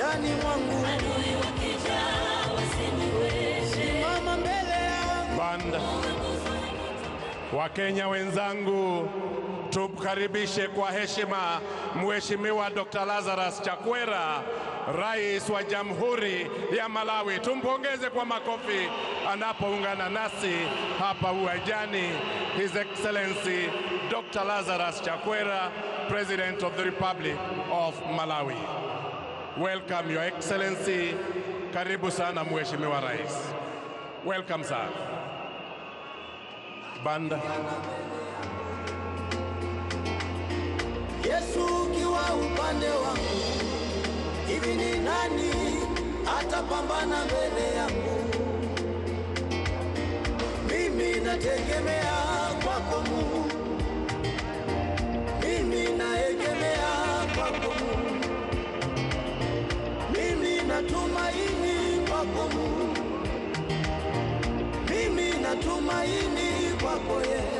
maishani mwangu. adui wakija wasiniweze. Mama mbele yangu, Banda. Wakenya wenzangu, tumkaribishe kwa heshima Mheshimiwa Dr. Lazarus Chakwera, Rais wa Jamhuri ya Malawi. Tumpongeze kwa makofi anapoungana nasi hapa uwanjani. His Excellency Dr. Lazarus Chakwera, President of the Republic of Malawi. Welcome Your Excellency. Karibu sana Mheshimiwa Rais. Welcome sir. Banda. Yesu ukiwa upande wangu, hivi ni nani atapambana mbele yangu? Mimi nategemea kwako Mungu, mimi naegemea kwako Mungu, mimi natumaini kwako Mungu, mimi natumaini kwako Yesu.